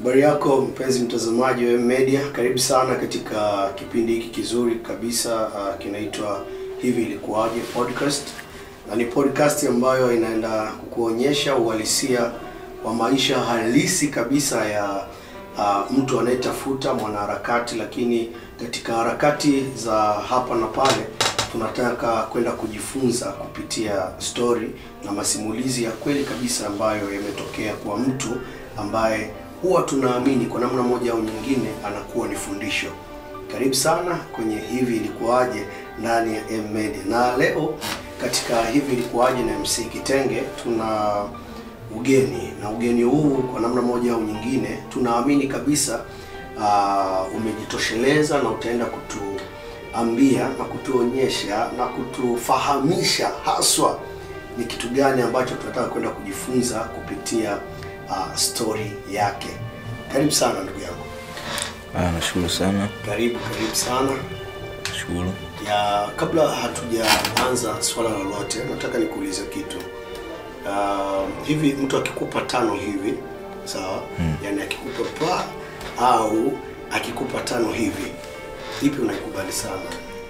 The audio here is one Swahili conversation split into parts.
Habari yako mpenzi mtazamaji wa M Media, karibu sana katika kipindi hiki kizuri kabisa uh, kinaitwa hivi ilikuwaje podcast, na ni podcast ambayo inaenda kukuonyesha uhalisia wa maisha halisi kabisa ya uh, mtu anayetafuta mwanaharakati, lakini katika harakati za hapa na pale tunataka kwenda kujifunza kupitia story na masimulizi ya kweli kabisa ambayo yametokea kwa mtu ambaye huwa tunaamini kwa namna moja au nyingine anakuwa ni fundisho. Karibu sana kwenye hivi ilikuwaje ndani ya M Media, na leo katika hivi ilikuwaje na MC Kitenge tuna ugeni, na ugeni huu kwa namna moja au nyingine tunaamini kabisa uh, umejitosheleza na utaenda kutuambia na kutuonyesha na kutufahamisha haswa ni kitu gani ambacho tunataka kwenda kujifunza kupitia uh, story yake. Karibu sana ndugu yangu, Ah, nashukuru sana, karibu karibu sana. nashukuru. Ya, kabla hatujaanza swala lolote, nataka nikuulize kitu. Uh, hivi mtu akikupa tano hivi sawa, Mm. yani akikupa pa au akikupa tano hivi, ipi unaikubali sana?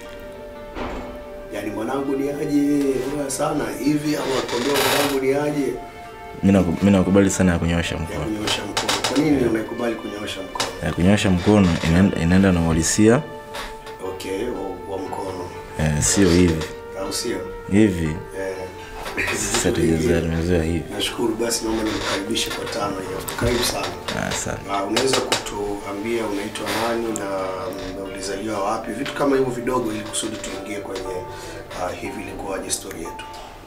Yani mwanangu ni aje wewe sana hivi, au akwambia mwanangu ni aje Mimi naku- mimi nakubali sana ya kunyosha ya mkono. kunyoosha mkono. Kwa nini unaikubali kunyoosha mkono? Ya kunyosha mkono inaenda, inaenda na uhalisia Okay, wa, wa mkono eh, sio hivi au sio? hivi. Eh, Sasa tumezoea tumezoea hivi. Nashukuru basi, naomba nikukaribishe kwa tano hiyo. Karibu sana. Ah, sana. Na unaweza kutuambia unaitwa nani na mm, ulizaliwa wapi, vitu kama hivyo vidogo, ili kusudi tuingie kwenye uh, hivi ilikuwaje story yetu.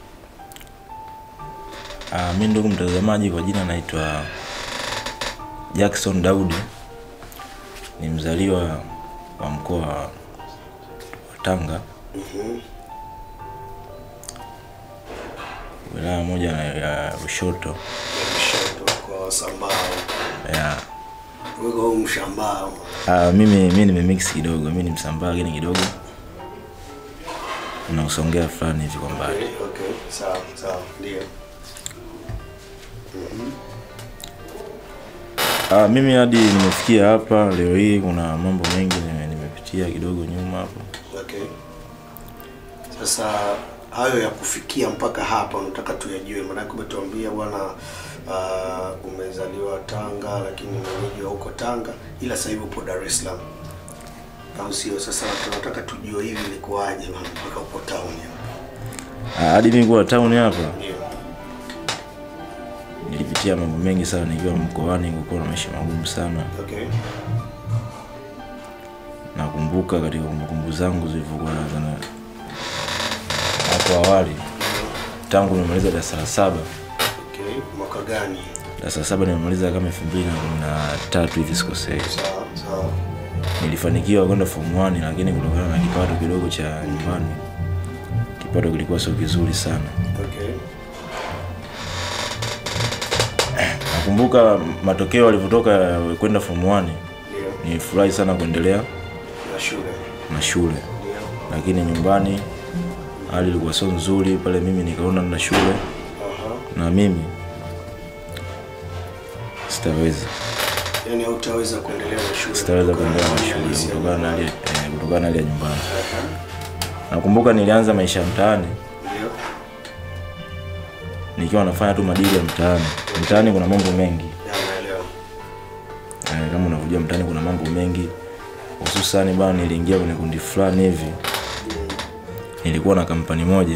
Ah, mimi ndugu mtazamaji, kwa jina naitwa Jackson Daudi, ni mzaliwa wa mkoa wa Tanga, Mhm. wilaya moja ya Lushoto Ya Kushoto kwa Sambao, ya wewe au Mshambao. Ah, mimi mimi nimemix kidogo, mimi ni msambaa lakini kidogo na usongea fulani hivi kwa mbali. Okay, okay, sawa sawa, ndio. Ah, mimi hadi nimefikia hapa leo hii, kuna mambo mengi nime- nimepitia kidogo nyuma hapo. Okay. Sasa hayo ya kufikia mpaka hapa unataka tuyajue, maanake umetuambia bwana uh, umezaliwa Tanga lakini mwenyeji wa huko Tanga, ila sasa hivi upo Dar es Salaam, au sio? Sasa tunataka tujue hivi ilikuwaje bwana mpaka upo town hapa. Ah, hadi mimi kuwa town hapa Ndio. nilipitia mambo mengi sana nikiwa mkoani, kulikuwa na maisha magumu sana. Okay. Nakumbuka katika kumbukumbu zangu zilivyokuwa naanza na hapo awali, tangu nimemaliza darasa la saba Okay. Mwaka gani? darasa la saba nimemaliza kama elfu mbili na kumi na tatu hivi sikosei. Sawa sawa. nilifanikiwa kwenda form 1 lakini kutokana na kipato kidogo cha nyumbani kipato kilikuwa sio kizuri sana Okay. nakumbuka matokeo yalivyotoka ya kwenda form 1 Ndio. nilifurahi sana kuendelea Na shule. na shule Ndio. lakini nyumbani hali ilikuwa sio nzuri pale mimi nikaona na shule Aha. na mimi sitaweza Yaani hautaweza kuendelea na shule. sitaweza kuendelea na kutokana na shule hali kutokana na hali eh, kutokana na hali ya nyumbani Aha. nakumbuka nilianza maisha ya mtaani Ndio. nikiwa nafanya tu madili ya mtaani mtaani kuna mambo mengi Ya, naelewa. Eh, kama unavyojua mtaani kuna mambo mengi hususani bana niliingia kwenye kundi fulani hivi nilikuwa na kampani moja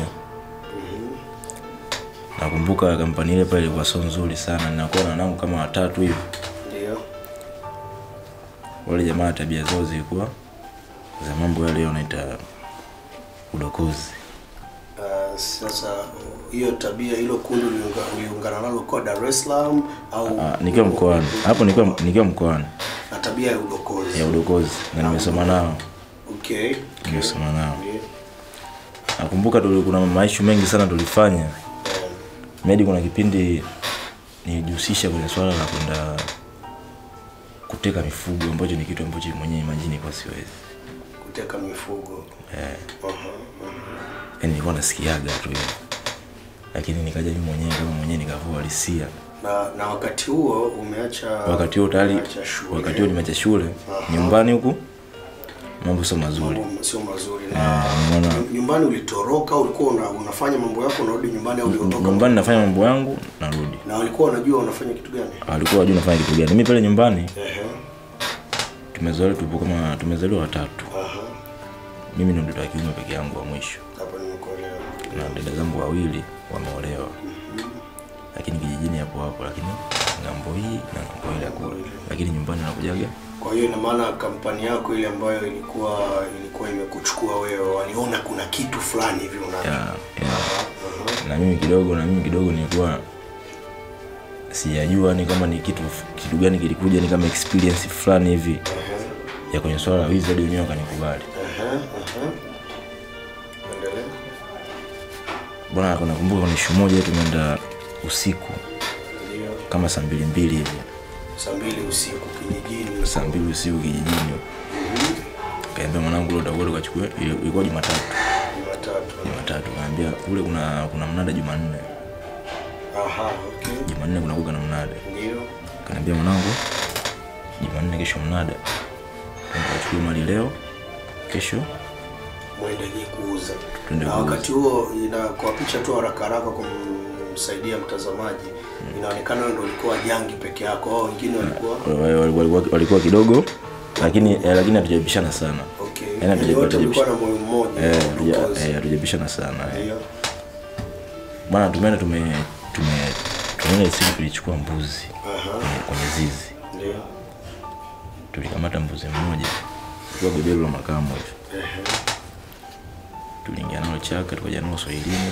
nakumbuka kampani ile pale ilikuwa sio nzuri sana ninakuwa na wanangu kama watatu hivi Ndio. wale jamaa tabia zao zilikuwa za mambo yale wanaita udokozi Uh, sasa hiyo tabia hilo kundi uliunga- uliungana nalo kwa Dar es Salaam au Ah, nikiwa mkoani hapo nikiwa nikiwa mkoani na tabia ya udokozi. ya udokozi na nimesoma nao Okay. nimesoma nao Ndio. nakumbuka tuli- kuna maishu mengi sana tulifanya Eh, Medi kuna kipindi nilijihusisha kwenye swala la kwenda kuteka mifugo ambacho ni kitu ambacho mwenyewe imajini kwa siwezi. Kuteka mifugo. Eh, Aha, aha. yani nilikuwa nasikiaga tu hiyo. Lakini nikaja mimi mwenyewe kama mwenyewe nikavua halisia. Na na wakati huo umeacha wakati huo tayari umeacha shule. wakati huo nimeacha shule nyumbani huku mambo sio mazuri Mambo sio mazuri na unaona nyu- nyumbani ulitoroka, ulikuwa una, unafanya mambo yako unarudi nyumbani au uliondoka? nyumbani nafanya mambo yangu narudi Na walikuwa wanajua unafanya kitu gani? walikuwa wajua nafanya kitu gani mimi pale nyumbani Ehe. tumezaliwa tupo kama tumezaliwa watatu Aha. mimi ndo mtoto wa kiume peke yangu wa mwisho Hapa nimekuelewa. na dada zangu wawili wameolewa lakini kijijini hapo hapo lakini ngambo hii na ngambo ile ya kule lakini nyumbani nakujaga Kwa hiyo ina maana kampani yako ile ambayo ilikuwa ilikuwa imekuchukua wewe, waliona kuna kitu fulani hivi una ya, ya. na mimi kidogo na mimi kidogo nilikuwa sijajua ni kama ni kitu kitu gani kilikuja ni kama experience fulani hivi ya kwenye swala la wizi hadi wenyewe wakanikubali Ehe, ehe. Endelea. bwana nakumbuka kuna ishu moja tumeenda usiku Ndio. kama saa mbili mbili hivi Saa mbili usiku kijijini. saa mbili usiku kijijini kaambia mwanangu leo utakuwa tukachukue ilikuwa jumatatu Jumatatu. jumatatu kaambia kule kuna kuna mnada jumanne Aha, okay. jumanne kuna kuga na mnada Ndio. kanaambia mwanangu jumanne kesho mnada Twende tukachukue mali leo kesho Mwendelee kuuza. Twende Na kuuza. wakati huo ina kwa picha tu haraka haraka kumsaidia mtazamaji inaonekana wewe ndio ulikuwa jangi peke yako au wengine walikuwa Wal- wal- walikuwa, walikuwa kidogo lakini eh, lakini hatujabishana sana okay. Yaani Yaani hatuja- wote hatuja- mlikuwa na moyo mmoja. Eh, wa hatuja- udokozi. eh, hatujabishana sana eh. Ndio. bwana tumeenda tume tume tumeenda siku tulichukua mbuzi Aha. kwenye- kwenye zizi Ndio. tulikamata mbuzi mmoja kwa beberu la makamu hivi Ehe. tuliingia nalo chaka tukaja nalo swahilini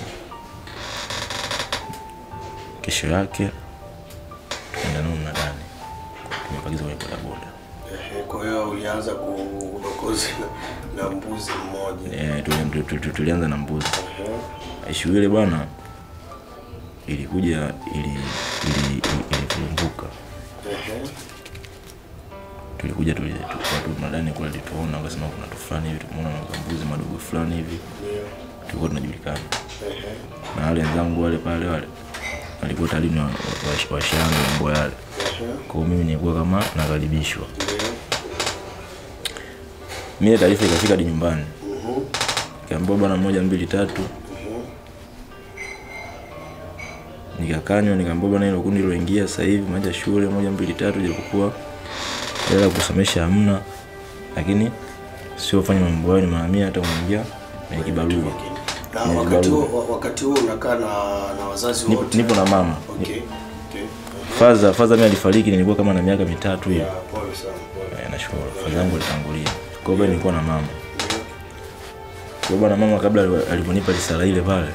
kesho yake tukaenda nalo mnadani tumepakiza kwenye bodaboda Ehe, Kwa hiyo ulianza kudokozi na, na mbuzi mmoja. Eh, tuli- tu- tu- tu- tulianza na mbuzi Ehe. ishu ile bwana ilikuja ili ili ilivurumbuka Ehe. tulikuja tuli- tu- watu mnadani kule lituona wakasema kuna tu fulani hivi tumeona mbuzi madogo fulani hivi Ndio. tulikuwa tunajulikana Ehe. na wale wenzangu wale pale wale walikuwa tayari ni wa- wa- washanga mambo yale Ehe. kwa hiyo mimi nilikuwa kama nakaribishwa Ndio. mimi taarifa ikafika hadi nyumbani Mhm. kaambiwa bwana moja mbili tatu Mhm. nikakanywa nikaambiwa bwana hilo kundi liloingia sasa hivi maja shule moja mbili tatu japokuwa hela ya kusomesha hamna lakini sio fanya mambo hayo ni mara mia hata unaingia kwenye kibarua Na Ni wakati barua. huo wakati huo unakaa na na wazazi nipo, wote. nipo na mama Okay. Okay. faza faza mimi alifariki nilikuwa kama na miaka mitatu hivi Ya, pole sana. Pole. Eh, nashukuru faza yangu alitangulia kwa hiyo nilikuwa na mama Ndio. kwa hiyo bwana mama kabla ali- alivyonipa risala ile pale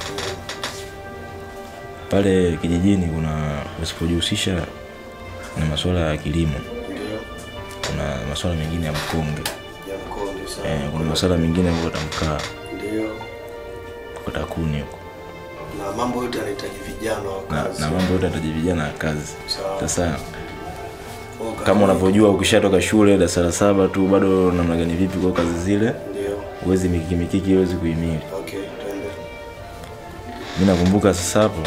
pale kijijini kuna usipojihusisha na masuala ya kilimo Ndio. kuna masuala mengine ya mkonge Ya mkondo sana. eh, kuna masuala mengine ya kukata mkaa Ndio. kukata kuni huko Na mambo yote yanahitaji vijana wa na, kazi. na mambo yote yataji vijana ya kazi Sawa. sasa Kwa kama unavyojua ukishatoka shule darasa la saba tu bado namna gani vipi kwa kazi zile Ndio. huwezi mikiki mikiki huwezi kuhimili Okay, twende. mi nakumbuka sasa hapo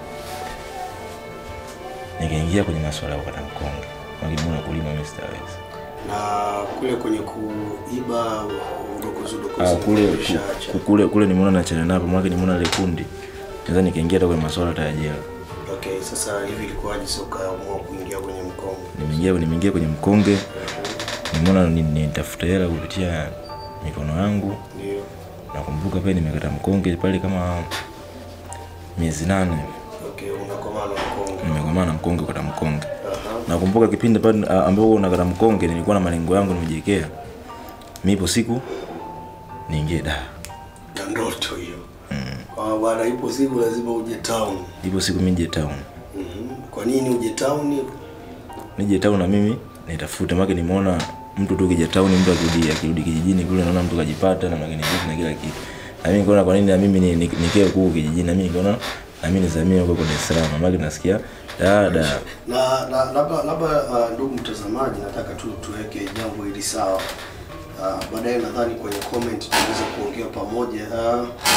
nikaingia kwenye masuala ya kukata mkonge makimuna kulima mi sitaweza Na kule kwenye kuiba udokozi udokozi. Ah, kule ulishaacha. ku- kule kule nimeona nachana napo mwake nimeona ile kundi naweza nikaingia hata kwenye masuala hata ya jela Okay, sasa hivi ilikuwaje sasa ukaamua kuingia kwenye mkongo? nimeingia nimeingia kwenye mkonge nimeona ni- nitafuta hela kupitia mikono yangu Ndio. nakumbuka pia nimekata mkonge pale kama miezi nane Okay, unakomaa na mkongo. nimekomaa na mkonge kukata mkonge Aha. nakumbuka kipindi pale ah, ambapo nakata mkonge nilikuwa na malengo yangu nimejiwekea mipo siku niingie da Na ndoto hiyo. Kwa bwana ipo siku lazima uje town. ipo siku mi nije town Mhm. Kwa nini uje town? nije town na mimi nitafute make nimeona mtu tu kija town mtu akirudi akirudi kijijini kule naona mtu kajipata na mageni vipi na kila kitu na mimi nikaona kwa nini na mimi ni- ni- nikae huko kijijini na mimi nikaona na mimi nizamie huko kwa Dar es Salaam make nasikia dada Na na labda labda uh, ndugu mtazamaji nataka tu tuweke jambo hili sawa. Uh, baadaye nadhani kwenye comment tunaweza kuongea pamoja. Uh,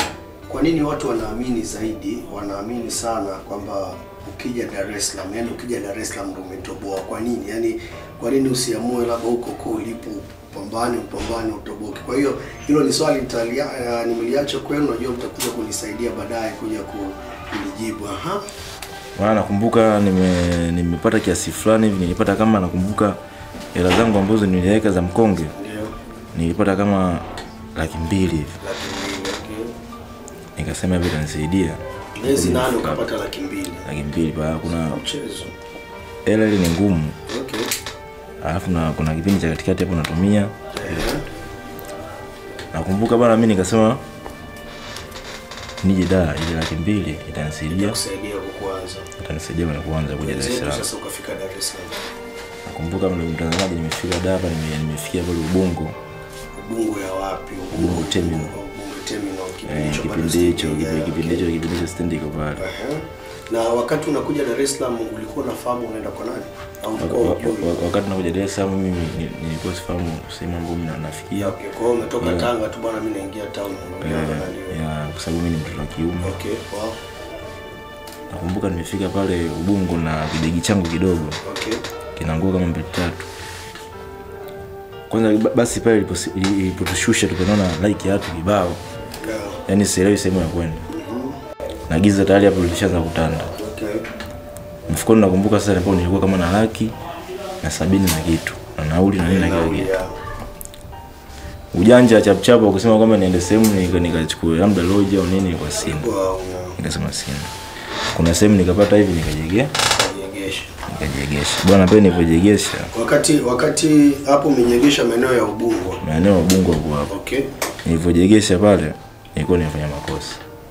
kwa nini watu wanaamini zaidi, wanaamini sana kwamba ukija Dar es Salaam, yani ukija Dar es Salaam ndio umetoboa? Kwa nini? Yani kwa nini usiamue labda huko huko ulipo upambane, upambane utoboke? Kwa hiyo hilo ni swali nitalia, uh, nimeliacha kwenu, najua mtakuja kunisaidia baadaye kuja ku- kulijibu. Aha. maana nakumbuka nime nimepata kiasi fulani hivi nilipata kama nakumbuka hela zangu ambazo niliweka za mkonge Ndio. nilipata kama laki mbili hivi Laki mbili. Okay. nikasema hivi itanisaidia Miezi nane ukapata laki mbili. laki mbili pa kuna Mchezo. hela ile ni ngumu Okay. alafu na kuna kipindi cha katikati hapo natumia Eh. nakumbuka bana mi nikasema nije da ile laki mbili itanisaidia Kusaidia kukuanza. itanisaidia kwenye kuanza kuja Dar es Wenzetu Salaam sasa ukafika Dar es Salaam. nakumbuka mle mtazamaji nimefika da hapa nime, nimefikia pale ubungo Ubungo ya wapi? Ubungo Terminal. Ubungo Terminal. Kipindi Eh, hicho bado kipindi hicho sijaingia, kipi- kipindi okay. hicho kipindi hicho stendi iko pale Aha. Na wakati unakuja Dar es Salaam ulikuwa unafahamu unaenda kwa nani? Au Wak- ulikuwa wak- hujui? wak- wakati nakuja Dar es Salaam mimi ni- nilikuwa sifahamu sehemu ambayo mimi na- nafikia Okay, kwa hiyo umetoka Tanga tu bwana, mimi naingia town. unaongea na nani? Eh, ya kwa sababu mimi ni mtoto wa kiume Okay, wow. nakumbuka nimefika pale ubungo na kidegi changu kidogo Okay. kinaangua kama mbili tatu kwanza ba- basi pale iliposi- ili- ilipotushusha tukaona like ya watu kibao Yeah. yani sielewi sehemu ya kwenda na giza tayari hapo lilishaanza kutanda Okay. mfukoni nakumbuka sasa hapo nilikuwa kama na laki na sabini na kitu na nauli na nini na kila Nauli kitu ya ujanja chapchapa kusema kwamba niende sehemu nika- nikachukue labda loji au nini kwa sina kwa una nikasema sina kuna sehemu nikapata hivi nikajegea kujegesha. nikajiegesha bwana pale nilipojiegesha Wakati wakati hapo umenyegesha maeneo ya Ubungo. maeneo ya ubungo hapo hapo Okay. nilivyojegesha pale nilikuwa nimefanya makosa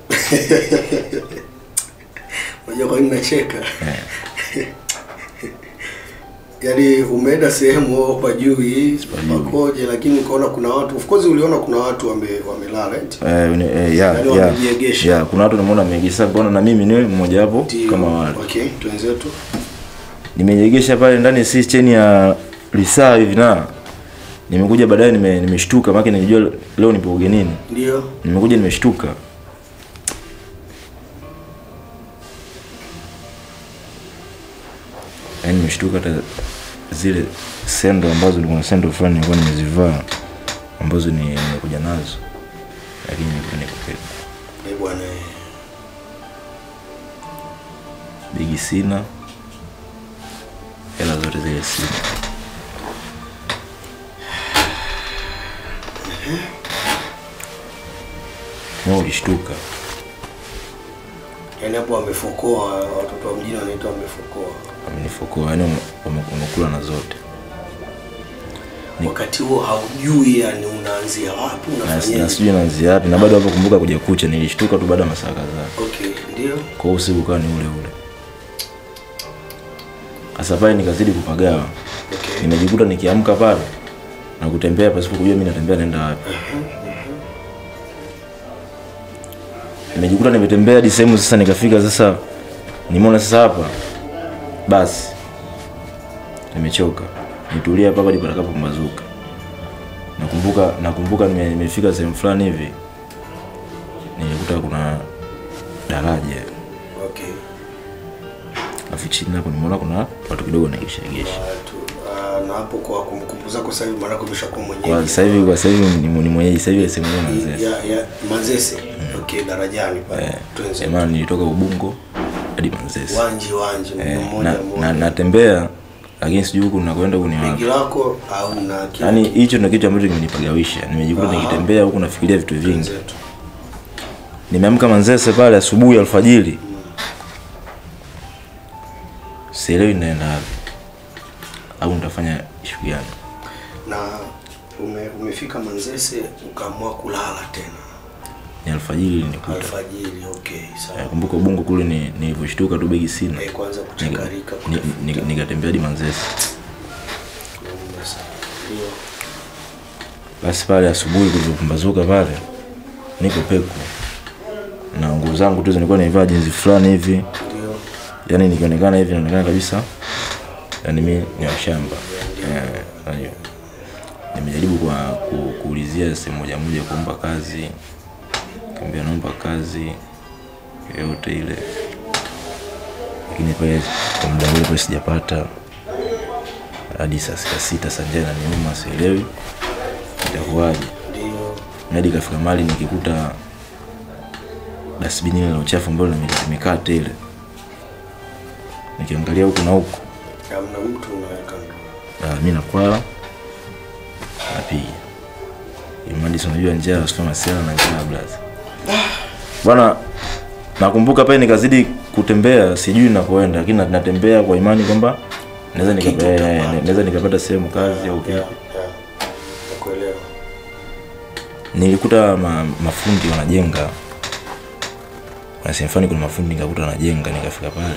Unajua kwa nini nacheka? Yaani umeenda sehemu wewe kwa juu hii pakoje, lakini ukaona kuna watu, of course uliona kuna watu wame wamelala eti. Eh, ni- eh, ya, Yaani ya, wamejiegesha. ya, kuna watu nimeona wameegesha mbona na mimi niwe mmoja wapo Ndio. kama wale Okay, twenzetu. nimejiegesha pale ndani si cheni ya lisaa hivi na nimekuja baadaye nime- nimeshtuka maana nilijua leo nipo ugenini Ndio. nimekuja nimeshtuka yaani nimeshtuka hata zile sendo ambazo nilikuwa na sendo fulani nilikuwa nimezivaa ambazo ni nimekuja nazo lakini nilikuwa niko peke Eh bwana. eh. bigi sina hela zote zile sina na ulishtuka Yaani hapo wamefokoa watoto wa mjini wanaitwa wamefokoa. amenifokoa yani wamekula na zote Wakati huo haujui yani unaanzia wapi, Na- na unafanyaje. sijui naanzia wapi na bado hapo kumbuka kuja kucha nilishtuka tu baada ya masaa kadhaa Okay, ndio. kwa hiyo usiku ukawa ni ule ule sasa pale nikazidi kupagawa Okay. nimejikuta nikiamka pale na kutembea pasipo kujua mimi natembea naenda wapi nimejikuta nimetembea hadi sehemu sasa nikafika sasa nimeona sasa hapa basi nimechoka nitulia hapa hadi patakapopambazuka nakumbuka nakumbuka nime- nimefika sehemu fulani hivi nilikuta kuna daraja Okay. alafu chini hapo nimeona kuna watu kidogo nageshagesha Watu ah, na hapo kwa kumbukumbu zako sasa hivi maana umeshakuwa kwa mwenyeji. sasa hivi kwa sasa hivi ni ni mwenyeji sasa hivi sehemu hiyo nazee ya ya Manzese. Okay, darajani pale. Twenzetu. maana nilitoka ubungo hadi manzese Wanji wanji Eh, mmoja na, mmoja. na, natembea lakini sijui huku nakwenda huku ni wapi Begi lako au na kila yaani hicho ndio kitu ambacho kimenipagawisha nimejikuta Aha. nikitembea huku nafikiria vitu vingi Twenzetu. nimeamka manzese pale asubuhi alfajiri sielewi naenda wapi au nitafanya ishu gani Na ume, umefika Manzese ukaamua kulala tena ni alfajiri nikuta alfajiri. Okay, sawa. kumbuka ubungo kule ni nilivyoshtuka tu begi sina Eh, kwanza Nika- kuchakarika ni- ni- nikatembea hadi manzese kunauma sana. Ndio. basi pale asubuhi kulivyopambazuka pale niko peku na nguo zangu tu zilikuwa nimevaa jinsi fulani hivi Ndio. yani nikionekana hivi naonekana kabisa yani mi ni washamba Eh, unajua. nimejaribu kwa ku, kuulizia sehemu moja moja kuomba kazi kaambia naomba kazi yoyote ile lakini pale kwa muda ule pale sijapata hadi saa sita sita saa njaa inaniuma sielewi itakuwaje Ndio. hadi ikafika mahali nikikuta dasbini ile la uchafu ambalo limekaa tele nikiangalia huku na huku Hamna mtu unaweka ndo. Ah, mi nakwala napiga imadi si unajua njaa sio masiala na njaa blaza bwana nakumbuka pale nikazidi kutembea sijui nakoenda lakini na- natembea kwa imani kwamba naweza Kitu nikapa- eh, utapata. naweza nikapata sehemu kazi au Yeah, kitu yeah. Nakuelewa. nilikuta ma, mafundi wanajenga kuna sehemu fulani kuna mafundi nikakuta wanajenga nikafika pale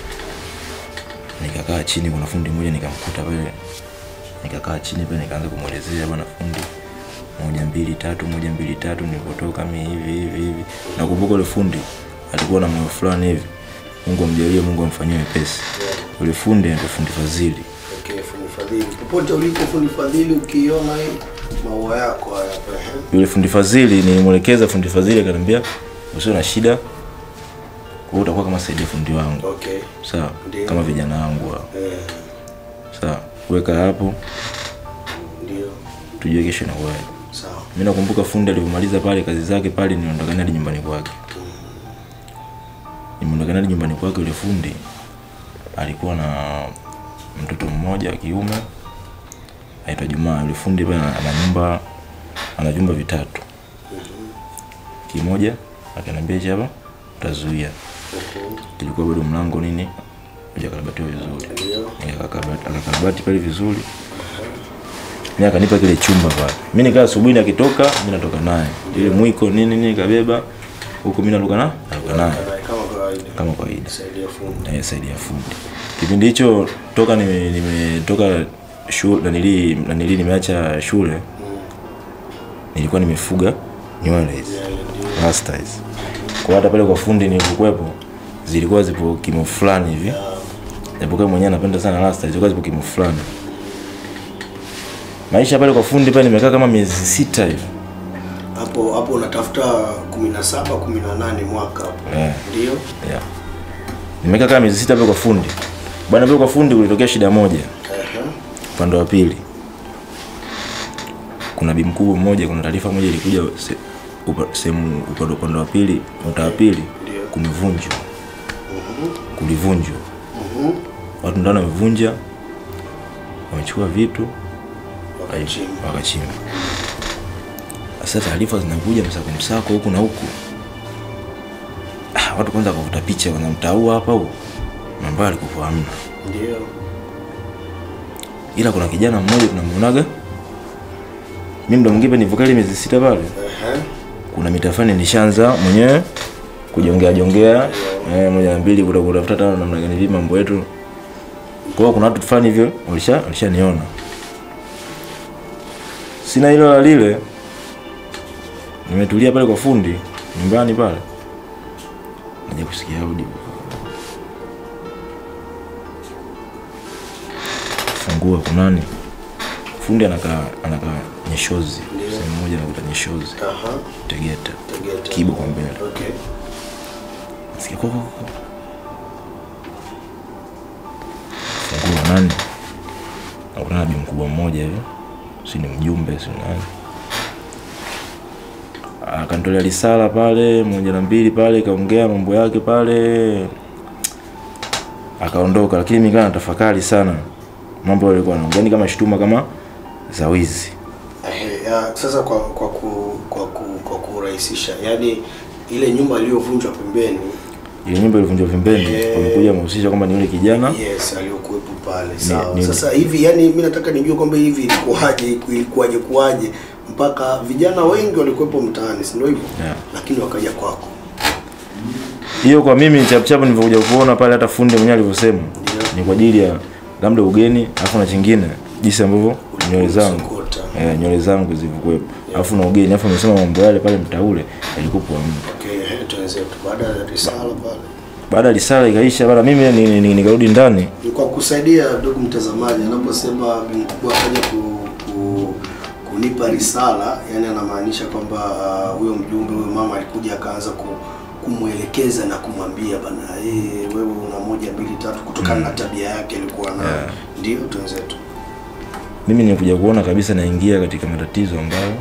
nikakaa chini kuna fundi mmoja nikamkuta pale nikakaa chini pale nikaanza kumwelezea bwana fundi moja mbili tatu moja mbili tatu nilipotoka mi hivi hivi hivi nakumbuka ule fundi alikuwa na moyo fulani hivi mungu amjalie mungu amfanyie wepesi ule fundi anaitwa fundi fadhili Okay, fundi fadhili. Popote ulipo fundi fadhili ukiona hii maua yako haya hapa. eh. yule fundi fadhili nilimwelekeza fundi fadhili akaniambia usio na shida kwa hiyo utakuwa kama saidia fundi wangu Okay. sawa Ndio. kama vijana wangu hao Eh, sawa weka hapo ndio. tujue kesho inakuwaje Sawa. mi nakumbuka fundi alivyomaliza pale kazi zake pale niondokana hadi nyumbani kwake nimeondokana hadi nyumbani kwake yule fundi alikuwa na mtoto mmoja wa kiume aitwa jumaa yule fundi pale ana ana nyumba ana vyumba vitatu kimoja akaniambia hichi hapa utazuia Mhm. kilikuwa bado mlango nini hujakarabatiwa vizuri Ndio. Akakarabati- akakarabati pale vizuri mi akanipa kile chumba pale mi nikaa asubuhi nakitoka mi natoka naye ile mwiko nini nini kabeba huku mi naruka na naruka naye Kama kawaida. kama kawaida Saidia fundi. Eh, saidi ya fundi kipindi hicho toka nime- nimetoka shule nanili nanili nimeacha shule nilikuwa nimefuga nywele hizi Yeah, ndio. rasta hizi kwa hata pale kwa fundi nilikuwepo zilikuwa zipo kimo fulani hivi japokuwa mwenyewe napenda sana rasta zilikuwa zipo kimo fulani maisha pale kwa fundi pale nimekaa kama miezi sita hivi Hapo hapo unatafuta 17 18 mwaka hapo. Eh. Ndio. yeah. nimekaa kama miezi sita pale kwa fundi bwana pale kwa fundi kulitokea shida moja Ehe. upande wa pili kuna bi mkubwa mmoja kuna taarifa moja ilikuja se- upa- sehemu upande upande wa pili mtaa wa pili Ndio. kumevunjwa kulivunjwa Mhm. watu ndani wamevunja wamechukua vitu Wakachimba. wakachimba sasa taarifa zinakuja msako msako huku na huku ah, watu kwanza wakavuta picha kwanza mtaa huu hapa huu mambo alikuwa hamna Ndio. ila kuna kijana mmoja tunamuonaga mi mda mwingine nivoka ile miezi sita pale Ehe. kuna mitafani nishaanza mwenyewe kujongea jongea eh, moja na mbili kuta- kutafuta tano namna gani vipi mambo yetu kwa hiyo kuna watu fulani hivyo walisha walishaniona sina hilo la lile nimetulia pale kwa fundi nyumbani pale naja kusikia audio fungua kunani fundi anakaa anakaa nyeshozi sehemu moja nakuta nyeshozi Aha. tegeta Tegeta. kibo kwa mbele Okay. Sikia koko koko. Fungua nani? Nakutana na bi mkubwa mmoja hivi. Si ni mjumbe, si nani. Akanitolea risala pale moja na mbili pale, kaongea mambo yake pale, akaondoka. Lakini mimi kana tafakari sana mambo yalikuwa anaongea, ni kama shutuma kama za wizi. Ehe, ya, sasa kwa kwa ku, kwa ku, kwa kurahisisha yani ile nyumba iliyovunjwa pembeni Ile nyumba ilivunjwa pembeni, Eh. wamekuja wamehusisha kwamba ni yule kijana yes aliyokuwepo pale sawa ni- sasa hivi yani mi nataka nijue kwamba hivi ilikuwaje ilikuwaje kuwaje mpaka vijana wengi walikuwepo mtaani si ndio hivyo Yeah. lakini wakaja kwako hiyo kwa mimi chapchap nilivyokuja kuona pale hata fundi mwenyewe alivyosema Ndio. ni kwa ajili ya labda ugeni alafu na chingine jinsi ambavyo nywele zangu Sokota. eh, nywele zangu zilivyokuwepo alafu na ugeni alafu amesema mambo yale pale mtaule yalikuwa hamna okay ehe, tuanze tu baada ya risala pale baada ya risala ikaisha bana mimi ni- ni- ni- nikarudi ndani ni kwa kusaidia ndugu mtazamaji anaposema bi mkubwa akaja ku, ku, kunipa risala, yani anamaanisha kwamba ah, huyo mjumbe huyo mama alikuja akaanza ku, kumwelekeza na kumwambia bana, eh, wewe una moja mbili tatu, kutokana na tabia yake alikuwa nayo. Yeah. Ndio twenzetu. mimi nilikuja kuona kabisa naingia katika matatizo ambayo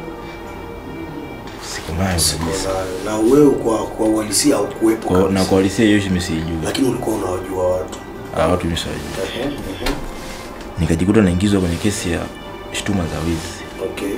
siko nayo Siko kabisa nayo. Na wewe kwa kwa uhalisia haukuwepo kwa, na kabisa. kwa halisia hiyo mimi siijui lakini ulikuwa unawajua watu. Ah, watu mimi siwajui Ehe, ehe. nikajikuta naingizwa kwenye kesi ya shutuma za wizi Okay.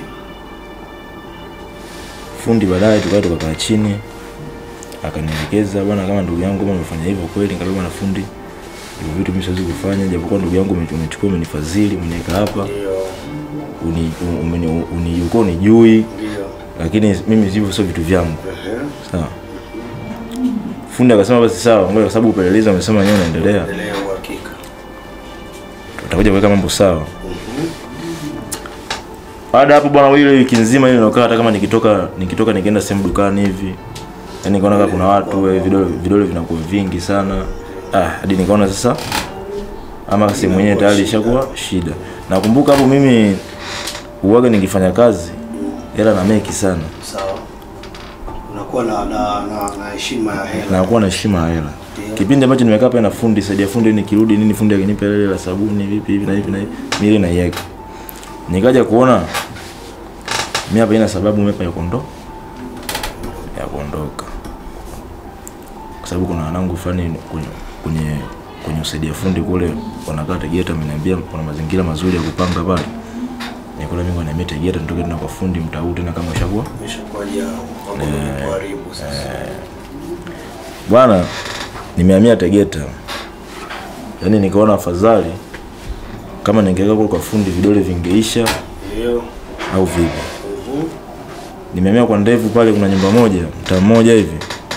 fundi baadaye tukawa tukakaa chini akanielekeza bwana kama ndugu yangu kama umefanya hivyo kweli nikamwambia bwana fundi hivyo vitu mimi siwezi kufanya japokuwa ndugu yangu ume- umechukua umenifadhili umeniweka hapa Ndio. uni, umeni- uni, ulikuwa unijui Ndio. lakini mimi hivyo sio vitu vyangu Ehe. sawa fundi akasema basi sawa ngoja kwa sababu upelelezi amesema wenyewe unaendelea Endelea uhakika. tutakuja kuweka mambo sawa Mhm. baada ya hapo bwana ile wiki nzima ile nilikuwa hata kama nikitoka nikitoka nikienda sehemu dukani hivi yani nikaona kama kuna watu eh, vidole vidole vinakuwa vingi sana ah hadi nikaona sasa ama sehemu yenyewe tayari ishakuwa shida nakumbuka hapo mimi uwaga nikifanya kazi hela na meki sana Sawa. Unakuwa na na na na heshima ya hela. nakuwa na heshima ya hela Ndio. kipindi ambacho nimekaa pale na fundi saidia fundi nikirudi nini fundi akinipa ile la sabuni vipi hivi na hivi na hivi mimi ile naiweka nikaja kuona mimi hapa ina sababu mimi hapa ya kuondoka ya kuondoka kwa sababu kuna wanangu fulani kwenye kwenye kwenye usaidia fundi kule wanakaa Tegeta, ameniambia kuna mazingira mazuri ya kupanga pale. Nikula mimi na mimi Tegeta, nitoke tena kwa fundi mtau tena kama ushakuwa Imeshakuwa ja mambo kuharibu sasa. bwana, nimehamia Tegeta, yaani nikaona afadhali kama ningeweka kule kwa fundi vidole vingeisha Ndio. au vipi. Mhm. Nimehamia kwa ndevu pale, kuna nyumba moja mtaa mmoja hivi.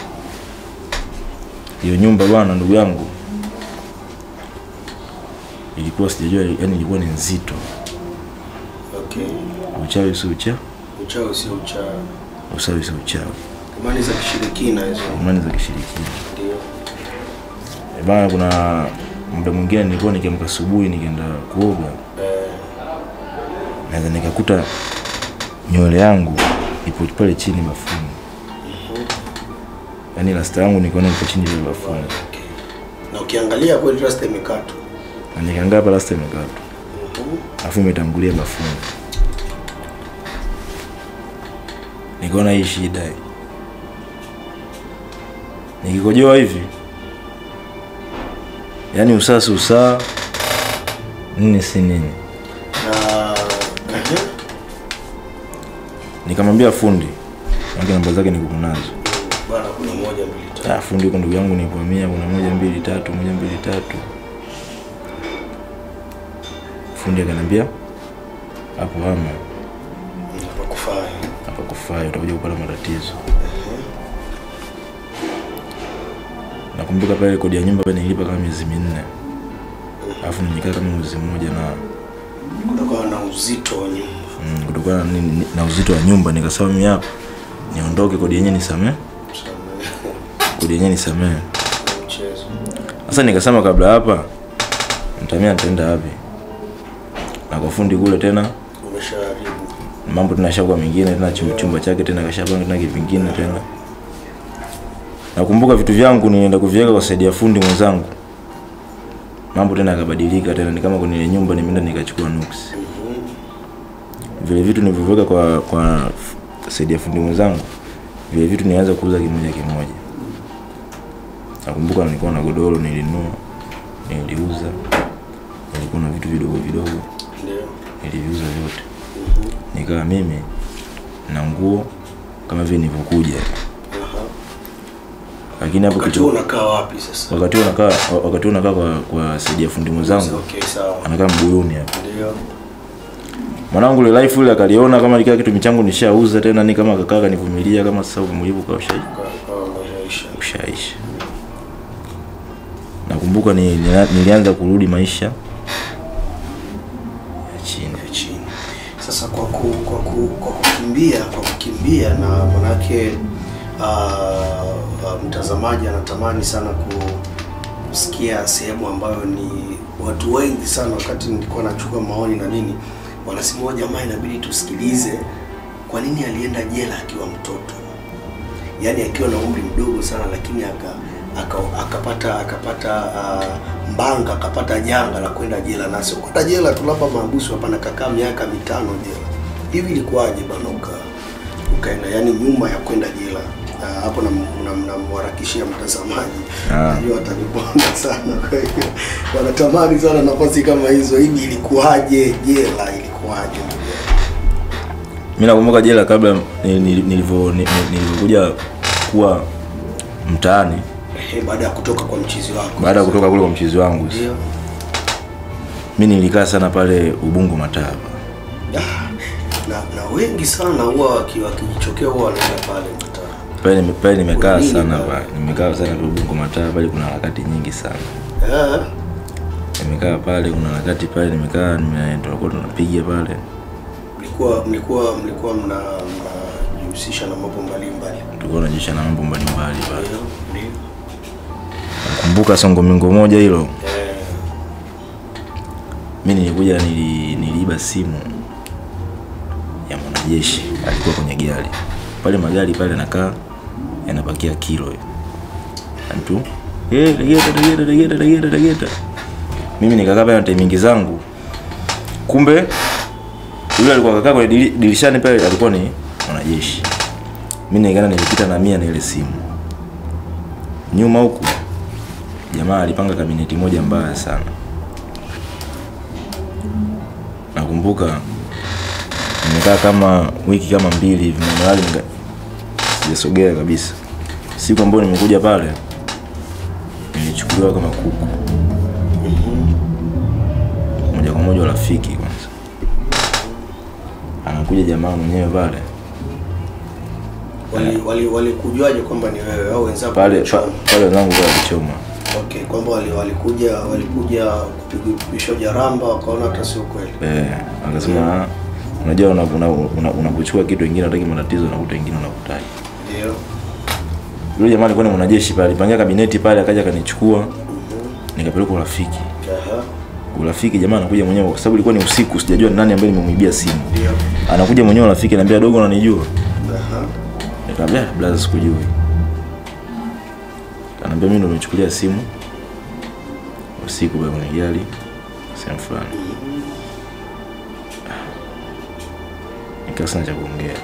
Hiyo nyumba bwana, ndugu yangu, ilikuwa sijajua, yani ilikuwa ni nzito. Okay. Uchawi si uchawi, Uchawi sio uchawi. usawi si uchawi, Imani za kishirikina hizo. imani za kishirikina. Ndio. Eh, Bana, kuna muda mwingine nilikuwa nikiamka asubuhi nikienda kuoga, Eh, naweza nikakuta nywele yangu ipo pale chini bafuni, yaani rasta yangu nikaona ipo chini pale bafuni, okay. Na ukiangalia kweli rasta imekatwa. na nikaangaa hapa rasta imekatwa, Mhm. alafu imetangulia bafuni. Nikaona hii shida hii. Nikikojoa hivi, yaani usaa si usaa, nini si nini. Na ehe. Nikamwambia fundi, maana namba zake niko nazo. Bwana kuna moja mbili tatu. Ah, fundi huko ndugu yangu nikuhamia, kuna moja mbili tatu, moja mbili tatu. Fundi akaniambia hapo hama Hapa kufai. hapa kufai, utakuja kupata matatizo. Nakumbuka pale kodi ya nyumba pale nilipa kama miezi minne, alafu nilikaa kama mwezi mmoja na Kutokana na uzito wa nyumba. mm, kutokana na, nini- na uzito wa nyumba nikasema mimi hapa niondoke, kodi yenyewe nisamee, Samehe. kodi yenyewe nisamee. Mchezo. Sasa nikasema kabla hapa mtamia nitaenda wapi? Na kwa fundi kule tena Umeshaharibu. mambo tena shakuwa mengine tena chumba, chumba chake tena kashapanga tena kivingine tena. Nakumbuka vitu vyangu nienda kuviweka kwa saidia fundi mwenzangu. Mambo tena yakabadilika tena ni kama kwenye ile nyumba nimeenda nikachukua nuksi. Vile vitu nilivyoweka kwa kwa saidia fundi mwenzangu vile vitu nianza kuuza kimoja kimoja. Nakumbuka nilikuwa na godoro nilinunua, niliuza. Nilikuwa na vitu vidogo vidogo Ndio. niliviuza vyote. Nikawa mimi na nguo kama vile nilivyokuja, Aha. lakini hapo Wakati huo kitu unakaa wapi sasa? wakati huo nakaa wakati huo nakaa kwa kwa saidia fundi mwenzangu Okay, sawa. anakaa Mbuyuni hapa. Ndio. Mwanangu ile life ile akaliona kama likaa kitu michangu nishauza tena, ni kama kakaa kanivumilia kama sasa uvumilivu kwa usha Kwa kwa umeshaisha. ushaisha. Nakumbuka ni, ni, nilianza kurudi maisha ya chini. ya chini. Sasa kwa ku, kwa, ku, kwa kukimbia kwa kukimbia na manake uh, uh, mtazamaji anatamani sana ku, kusikia sehemu ambayo ni watu wengi sana, wakati nilikuwa nachukua maoni na nini, wanasema huyo jamaa inabidi tusikilize kwa nini alienda jela akiwa mtoto, yaani akiwa na umri mdogo sana, lakini aka aka- akapata akapata uh, mbanga akapata janga la kwenda jela, na sio kwenda jela tu, labda maabusu hapana, kakaa miaka mitano jela. Hivi ilikuwaje bana uka ukaenda yani nyuma ya kwenda jela? Ah, hapo namharakishia mtazamaji, Ah. najua ataniponda sana, kwa hiyo wanatamani sana nafasi kama hizo. Hivi ilikuwaje jela, ilikuwaje? mi nakumbuka jela kabla ni- ni- nilivyo ni- ni- nilivyokuja kuwa mtaani Ehe, baada ya kutoka kwa mchizi wako, baada ya kutoka kule kwa mchizi wangu ndio mi nilikaa sana pale ubungo mataba Ah, na na wengi sana huwa waki- wakijichokea huwa wanaenda pale mtaa. pale nime- pale nimekaa Kwa nini sana pale? pale nimekaa sana pale ubungo mataba pale kuna harakati nyingi sana Eh, nimekaa pale kuna harakati pale nimekaa nime- tulikuwa tunapiga pale mlikuwa mlikuwa mlikuwa mna mnajihusisha na mambo mbalimbali. tulikuwa tunajisha na mambo mbalimbali pale Ndio, ndio. nakumbuka songo mingo moja hilo Eh, mi nilikuja nili, niliiba simu ya mwanajeshi alikuwa kwenye gari pale magari pale nakaa yanapakia kilo hiyo. mtu "Eh, tegeta tegeta tegeta tegeta tegeta mimi nikakaa pale na timingi zangu kumbe yule alikuwa kakaa kwenye diri- dirishani pale alikuwa ni mwanajeshi mi nikaenda nilipita na mia na ile simu nyuma huku jamaa alipanga kabineti moja mbaya sana nakumbuka nimekaa kama wiki kama mbili hivi manuali nika sijasogea kabisa siku ambayo nimekuja pale nilichukuliwa kama kuku moja kwa moja rafiki kwanza anakuja jamaa mwenyewe pale wali wali walikujuaje kwamba ni wewe au wenzako pale walichoma? pa- pale wenzangu pale walichoma Okay, kwamba wali, walikuja walikuja kupigwa jaramba wakaona hata sio kweli. eh, akasema "Ah, unajua unapochukua una, una, unapochukua kitu wengine unataki matatizo unakuta wengine unakutaki Ndio. yule jamaa alikuwa ni mwanajeshi pale alipangia kabineti pale akaja akanichukua nikapelekwa urafiki Aha. urafiki jamaa anakuja mwenyewe kwa sababu ilikuwa ni usiku sijajua ni nani ambaye nimemwibia simu Ndio. anakuja mwenyewe rafiki anambia dogo unanijua Aha. nikamwambia "Ah, blaza sikujui anaambia mimi ndo nimechukulia simu usiku pale kwenye gari sehemu fulani nikaa sana cha kuongea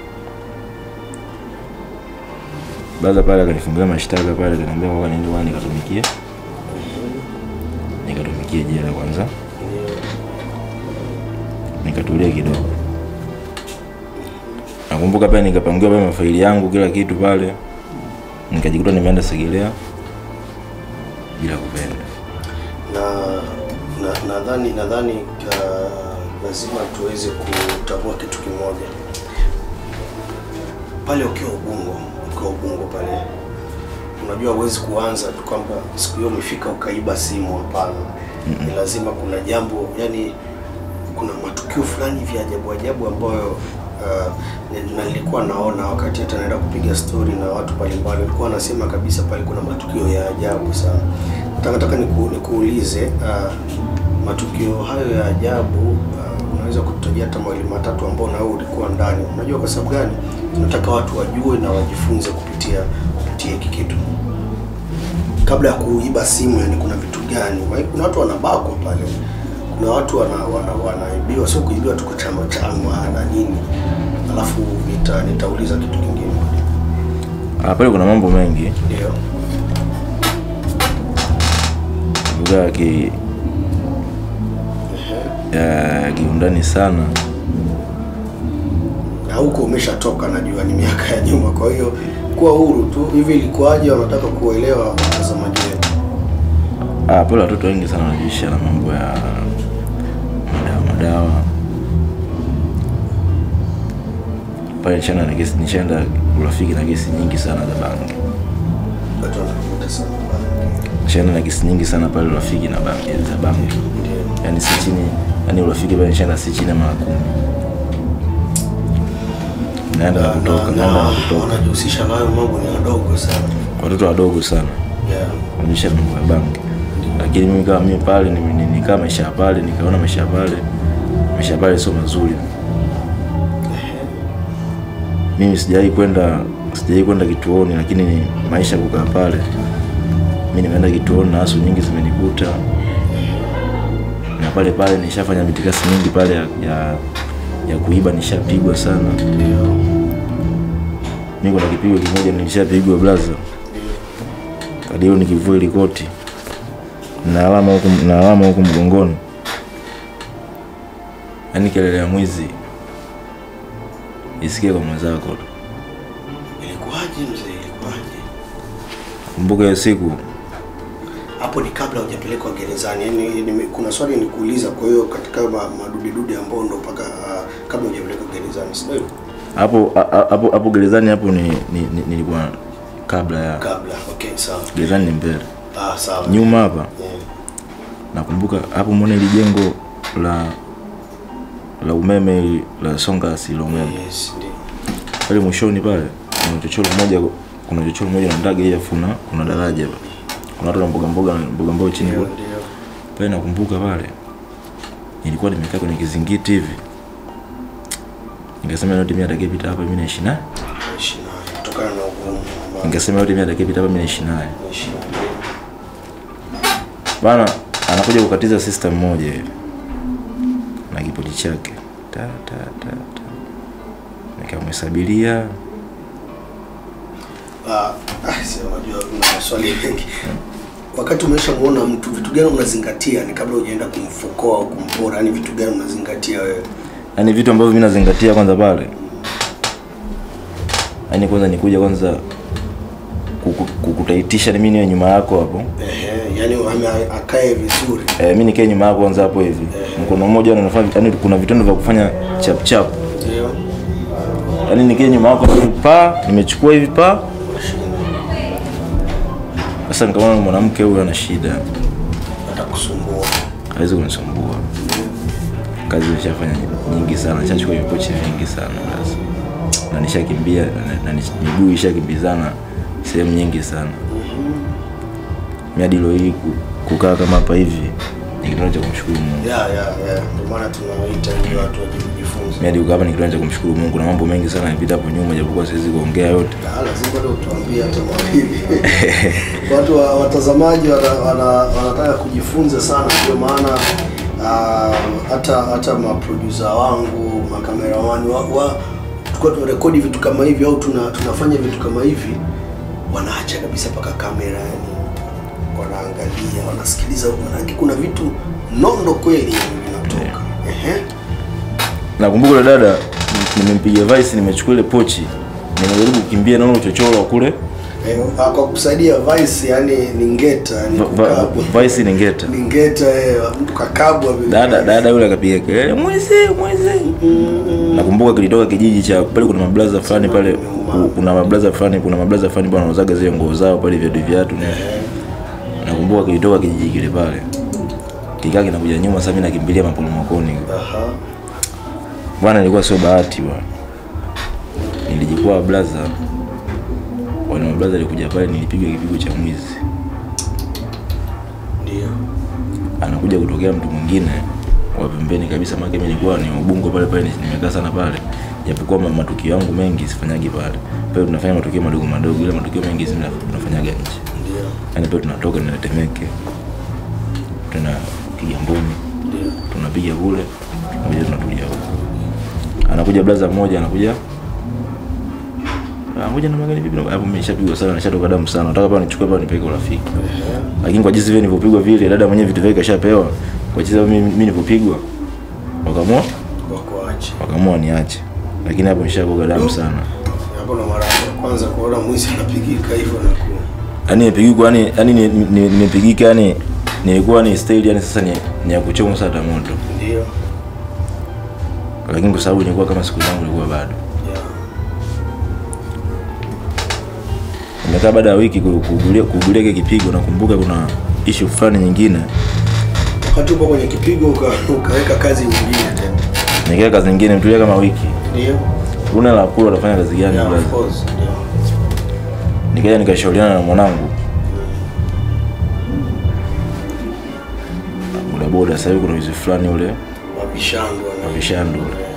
blaza pale akanifungulia mashtaka pale akaniambia kwamba niende bwana nikatumikie nikatumikie jela kwanza nikatulia kidogo nakumbuka pale nikapangiwa pale mafaili yangu kila kitu pale nikajikuta nimeenda Segelea bila kupenda na na- nadhani nadhani uh, lazima tuweze kutambua kitu kimoja pale ukiwa Ubungo, ukiwa Ubungo pale, unajua huwezi kuanza tu kwamba siku hiyo umefika ukaiba simu. Hapana, ni lazima kuna jambo, yani kuna matukio fulani vya ajabu ajabu ambayo uh, ni- na nilikuwa naona wakati hata naenda kupiga story na watu mbalimbali, walikuwa wanasema kabisa pale kuna matukio ya ajabu sana. Nataka nataka niku, nikuulize uh, matukio hayo ya ajabu uh, unaweza kututajia hata mawili matatu ambao na wewe ulikuwa ndani. Unajua kwa sababu gani? Tunataka watu wajue na wajifunze kupitia kupitia hiki kitu kabla ya kuiba simu, yani kuna vitu gani? Maana Kuna watu wanabakwa pale, kuna watu wana, wana, wanaibiwa, sio kuibiwa tu kwa chama chama na nini. Alafu nita, nitauliza kitu kingine, Ah, pale kuna mambo mengi ndio lugha ya ki ya kiundani sana na huko umeshatoka, najua ni miaka ya nyuma, kwa hiyo kuwa huru tu. Hivi ilikuwaje? Wanataka kuelewa watazamaji wetu. ah, pale watoto wengi sana wanajihusisha na mambo ya madawa madawa pale nishana na kesi nishaenda urafiki na kesi nyingi sana za bangi Watu wanakuta sana nishaenda na kesi nyingi sana pale urafiki na bangi za bangi ndio yani si chini yani urafiki pale nishaenda si chini ya mara kumi naenda na na, kutoka na, naenda na na kutoka wanajihusisha nayo mambo ni wadogo sana watoto wadogo sana yeah. kuonyesha mambo ya bangi lakini mimi kama mimi pale nime- ni- nikaa maisha ya pale nikaona maisha ya pale maisha pale sio mazuri. Mimi sijawahi kwenda sijawahi kwenda kituoni, lakini ni maisha kukaa pale. Mimi nimeenda kituoni na asu nyingi zimenikuta, na pale pale nishafanya mitikasi mingi pale ya, ya, ya kuiba, nishapigwa sana. Mimi kuna kipigo kimoja nilishapigwa blaza, hadi leo nikivua ile koti na alama huku na alama huku mgongoni, yaani kelele ya mwizi isikie kwa mwenzako tu. Ilikuwaje mzee, ilikuwaje? Kumbuka hiyo siku Hapo ni kabla hujapelekwa gerezani. Yaani nime- kuna swali nikuuliza, kwa hiyo katika ma- madudedude ambao ndo mpaka ah, kabla hujapelekwa gerezani, si ndio? hapo a- hapo hapo gerezani hapo ni, ni, ni, nilikuwa kabla ya Kabla. Okay, sawa. gerezani ni mbele, Ah, sawa. nyuma hapa Yeah. nakumbuka hapo mwone ili jengo la la umeme ili- la Songasi la umeme Yes, ndio. pale mwishoni pale kuna chochoro moja kuna chochoro moja na ndage ile funa kuna daraja pale. kuna watu na mboga mboga mboga mboga chini Ndio, kule ndio. pale nakumbuka pale nilikuwa nimekaa kwenye kizingiti hivi nikasema yote mimi atakayepita hapa mimi naishi naye Naishi naye kutokana na ugumu ambao nikasema yote mimi atakayepita hapa mimi naishi naye naishi naye. bana anakuja kukatiza system moja hivi na kipoti chake ta ta ta ta nikamhesabiria Ah, ah, sio unajua kuna maswali mengi. Wakati umeshamuona mtu, vitu gani unazingatia ni kabla hujaenda kumfukoa au kumpora? Yaani vitu gani unazingatia wewe? yaani vitu ambavyo mimi nazingatia kwanza pale yaani kwanza nikuja kwanza kuku- kukutaitisha ni mimi niwe nyuma yako hapo Ehe, yaani ame akae vizuri. e, mi nikae nyuma yako kwanza hapo hivi mkono mmoja unafanya yaani kuna vitendo vya kufanya chap chap Ndio. yaani nikae nyuma yako hivi pa nimechukua hivi pa sasa nikaona mwanamke huyu ana shida Atakusumbua. hawezi kunisumbua kazi nishafanya nyingi sana nishachukua vipochi vingi sana basi na nishakimbia na, na nish- miguu ishakimbizana sehemu nyingi sana mi hadi leo hii ku- kukaa kama hapa hivi ni kitendo cha kumshukuru Mungu Ya, ya, ya. Ndio maana tunawaita ili watu waje kujifunza. mi hadi kukaa hapa ni kitendo cha kumshukuru Mungu na mambo mengi sana yamepita hapo nyuma japokuwa siwezi kuongea yote Ah, lazima bado utuambie hata mawili. Watu wa, watazamaji wana, wana, wanataka kujifunza sana, ndio maana ah, hata hata maproducer wangu makameramani wa, wa tulikuwa tunarekodi vitu kama hivi au tuna, tunafanya vitu kama hivi, wanaacha kabisa mpaka kamera yani wanaangalia wanasikiliza, manake kuna vitu nondo kweli vinatoka. Ehe. nakumbuka yule dada nimempiga vice nimechukua ile pochi nimejaribu kukimbia naona uchochoro wa kule Eh, ah, kwa kusaidia vice yani ni ngeta yani Va- va- kukabwa. vice ni ngeta ni ngeta eh, mtu kakabwa vile dada dada yule akapiga kelele mwizi mwizi nakumbuka kilitoka kijiji cha pale kuna mablaza fulani pale ku- kuna mablaza fulani kuna mablaza fulani pale wanauzaga zile nguo zao pale viatu viatu ni nakumbuka kilitoka kijiji kile pale kikaa kinakuja nyuma sasa mimi nakimbilia maporomokoni Aha. bwana ilikuwa sio bahati bwana nilijikwaa blaza wale mablaza alikuja pale nilipigwa kipigo cha mwizi Ndio. anakuja kutokea mtu mwingine wa pembeni kabisa maana mimi nilikuwa ni ubungo pale pale nimekaa sana pale japokuwa ma- matukio yangu mengi sifanyagi pale pale tunafanya matukio madogo madogo ile matukio mengi sisi tunafanyaga nje Ndio. yani pale tunatoka na Temeke tuna Kigamboni Ndio. tunapiga kule tunakuja tunatulia huko anakuja blaza mmoja anakuja Ah, ngoja na magari vipi hapo mimi nishapigwa sana nishatoka damu sana nataka pale nichukue pale nipeke urafiki lakini kwa jinsi vile nilivyopigwa vile dada mwenyewe vitu vyake kashapewa kwa jinsi mimi mimi nilivyopigwa wakaamua Wako ache. wakaamua niache lakini hapo nishakoga damu sana Hapo na mara ya kwanza kuona mwizi anapigika hivyo na ku yani nimepigika yani yani ni- ni- nimepigika yani nilikuwa ni style yani sasa ni, ni ya kuchoma sana moto ndio. lakini kwa sababu nilikuwa kama siku zangu ilikuwa bado Yeah. nimekaa baada ya wiki ku- kuugulia kuugulia kile kipigo nakumbuka kuna issue fulani nyingine Wakati upo kwenye kipigo uka, ukaweka kazi nyingine tena. nikaa kazi nyingine mtulia kama wiki Ndio. una la kula utafanya kazi gani Yeah, blaza? of course. Ndio. nikaja nikashauriana na mwanangu bodaboda sasa hivi kuna wizi fulani ule Vishandu wana- vishandu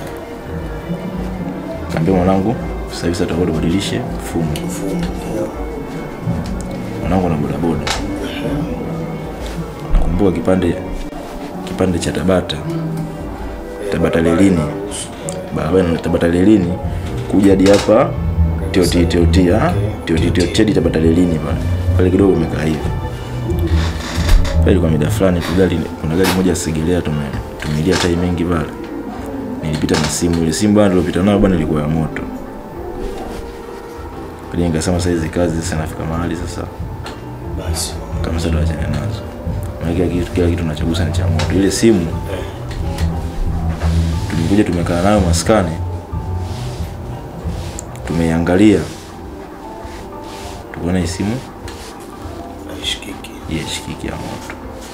kaambia mwanangu sasa hivi sasa tutakuwa tubadilishe mfumo mfumo. Ndio. mwanangu na bodaboda nakumbuka kipande kipande cha tabata tabata lelini barabara ya tabata lelini kuja hadi hapa tioti tioti ah tioti tioti hadi tabata lelini pale pale kidogo imekaa hivi pale kwa mida fulani tu gari kuna gari moja segelea tume tumilia tai mengi pale nilipita na simu ile simu bwana nilipita nayo bwana ilikuwa ya moto pale nikasema sasa hizi kazi sasa nafika mahali sasa Basi. kama sasa tuachane nazo maana kila kitu kila kitu tunachogusa ni cha moto ile simu tumekuja tumekaa nayo maskani tumeiangalia tukaona hii simu Haishikiki. yeshikiki ya moto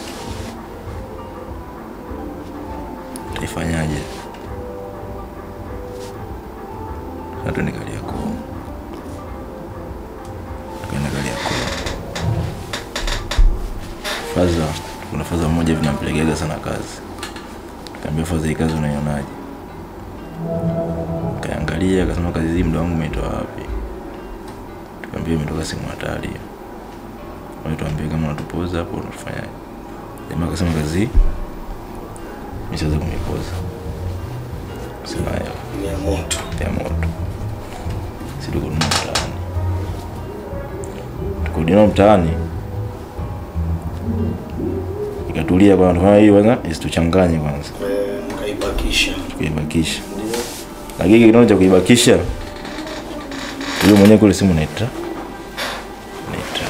taifanyaje sasa tuende Kariakoo tukaenda Kariakoo faza kuna faza mmoja vinampelekeaga sana kazi kaambia faza hii kazi unaionaje kaangalia akasema kazi hii muda wangu umeitoa wapi tukaambia imetoka simu hatari Wale tuambie kama unatupoza hapo unatufanyaje jamaa akasema kazi hii mishaweza kumipoza sema hela Ni ya moto. ya moto si tukununua mtaani tukurudi nao mtaani ikatulia kwanza tufanya hii kwanza isituchanganye kwanza Eh, Mkaibakisha. tukaibakisha Ndio. lakini kitendo cha kuibakisha huyo mwenyewe kule simu naitra naitra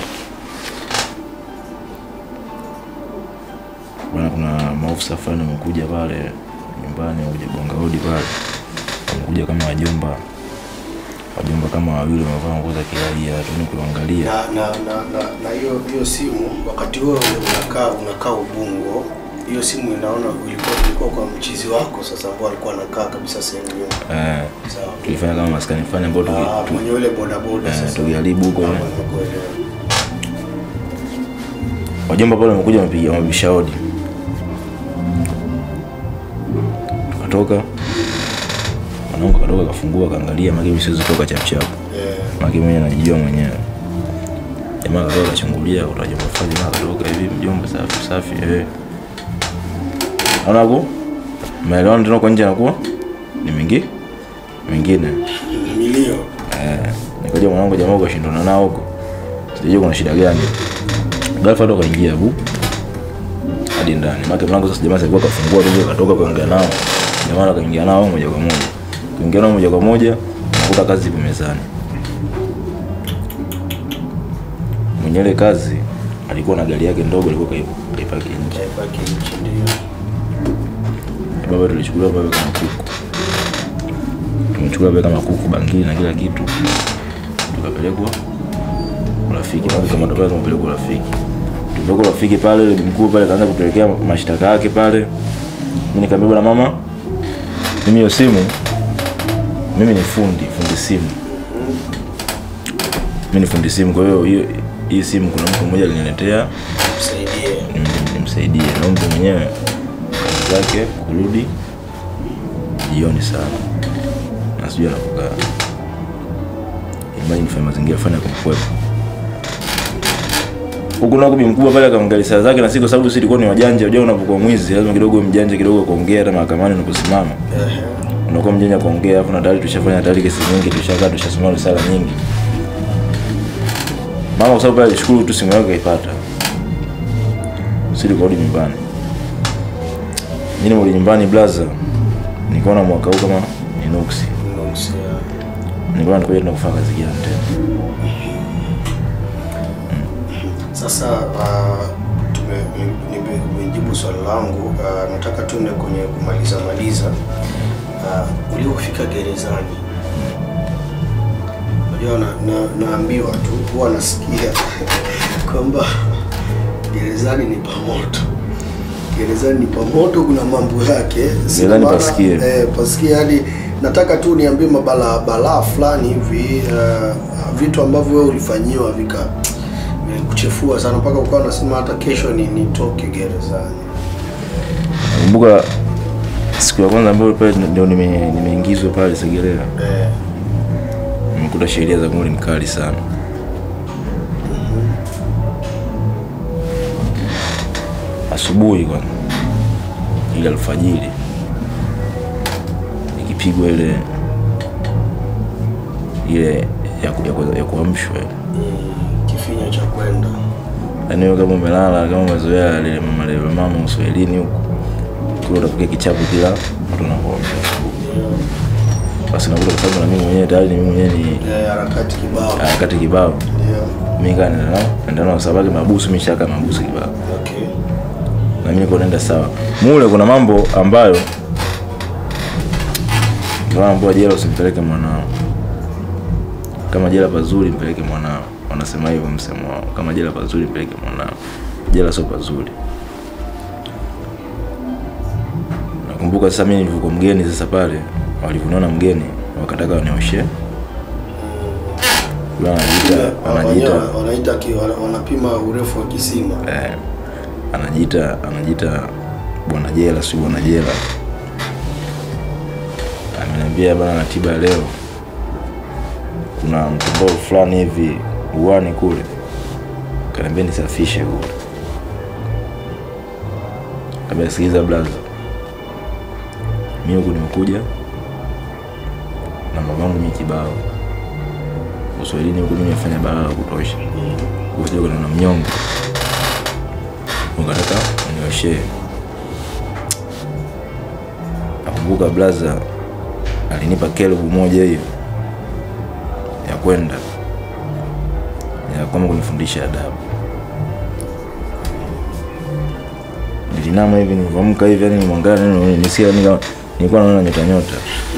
bwana kuna maofisa fulani wamekuja pale nyumbani wakuja gonga hodi pale wamekuja kama wajomba wajomba kama wawili wamevaa nguo za kiraia tuni kuangalia na na na na na hiyo hiyo simu wakati huo unakaa unakaa Ubungo, hiyo simu inaona ilikuwa ilikuwa kwa mchizi wako sasa, ambao alikuwa anakaa kabisa sehemu hiyo. eh, Sawa. tulifanya kama maskani fulani ambao tuki- Ah, tu- mwenye ule bodaboda eh, sasa. tukiharibu huko Hapo eh. nimekuelewa. wajomba pale wamekuja wamepiga wamebisha hodi tukatoka mwanangu katoka kafungua kaangalia maki siwezi toka chapchap Eh, maki mwenyewe najijua mwenyewe jamaa katoka kachungulia kutoka jomba fulani jamaa katoka hivi mjomba safi safi eh anaku maelewano tena kwa nje anakuwa ni mingi mingine milio Eh, nikaja mwanangu jamaa ukashindana nao huko sijui kuna shida gani ghafla ndo kaingia bu hadi ndani maana mlango sasa jamaa alikuwa kafungua tu katoka kuongea nao jamaa akaingia nao moja kwa moja kuingia nao moja kwa moja nakuta kazi ipo mezani mwenye ile kazi alikuwa na gari yake ndogo alikuwa kai- kaipaki nje kaibaki nchi ndio. baba tulichukuliwa baba kama kuku tumechukuliwa baba kama kuku bangili na kila kitu tukapelekwa urafiki na kama tokea tumepelekwa urafiki tulipelekwa urafiki pale yule mkuu pale kaanza kupelekea mashtaka yake pale mimi nikamwambia bwana mama mimi hiyo simu mimi ni fundi fundi simu mimi ni fundi simu kwa hiyo hiyo hii simu kuna mtu mmoja aliniletea Msaidie. nim- nimsaidie na huyu mtu mwenyewe kazi zake kurudi jioni sana na sijui anapokaa imani nifanye mazingira fanya kumkwepa huku nako bi mkubwa pale akaangalia saa zake na si kwa sababu sisi tulikuwa ni wajanja unajua unapokuwa mwizi lazima kidogo uwe mjanja kidogo kuongea hata mahakamani unaposimama Ehe. unakuwa mjanja kuongea afu na tayari tushafanya tayari kesi nyingi tushakaa tushasoma risala nyingi mama kwa sababu pale alishukuru tu simu yake kaipata sisi tukarudi nyumbani mimi nimerudi nyumbani blaza nikaona mwaka huu kama ni nuksi Nuksi, ya. nikaona nikoja tena kufanya kazi gani tena Sasa uh, tume nime- nimejibu swali langu uh, nataka tuende kwenye kumaliza maliza. Uh, uliofika gerezani, unajua na, na, naambiwa tu huwa nasikia kwamba gerezani ni pamoto, gerezani ni pamoto, kuna mambo yake Sina Gerezani maana- pasikie. eh, pasikie yani nataka tu niambie mabalaa balaa fulani hivi uh, vitu ambavyo wewe ulifanyiwa vika kuchefua sana mpaka ukawa unasema hata kesho ni nitoke gerezani. nakumbuka siku ya kwanza ambayo pale ndio nime- nimeingizwa pale Segerea, Eh, nimekuta sheria za kule ni kali sana. Asubuhi kwanza, ile alfajiri ikipigwa ile ile ya, ku- ya, ku- ya kuamshwa ile. mm, kifinya cha kwenda yaani wewe kama umelala kama umezoea lile mama lile mama uswahilini huko kule utapiga kichapo kila mtu anakuamsha asubuhi. Basi nakuta kwa sababu na mimi mwenyewe tayari ni mimi mwenyewe ni Eh, harakati kibao harakati kibao ndio mimi kaa nenda nao nenda nao sababu mabusu mishaka mabusu kibao okay na mimi niko naenda sawa mule kuna mambo ambayo ndio ambayo jela usimpeleke mwanao kama jela pazuri mpeleke mwanao wanasema hivyo msemo wao kama jela pazuri mpeleke mwanao jela sio pazuri nakumbuka sasa mimi nilivyokuwa mgeni sasa pale walivyoniona mgeni wakataka wanioshe yule anajiita anajiita Wenyewe wanaita ki- wana- wanapima urefu wa kisima eh, anajiita anajiita bwana jela si bwana jela ameniambia bana ratiba ya leo kuna mtandao fulani hivi uwani kule kaniambia nisafishe kule kabla sikiliza blaza mi huku nimekuja na mamangu mi kibao uswahilini huku mi nimefanya balaa la kutosha kuja kuna na mnyonge ukataka unioshee nakumbuka blaza alinipa kelubu moja hiyo ya kwenda ya kwamba kunifundisha adabu nilinama hivi nilivyoamka hivi yani nimwangalia nini nisikia yani kama nilikuwa naona nyota nyota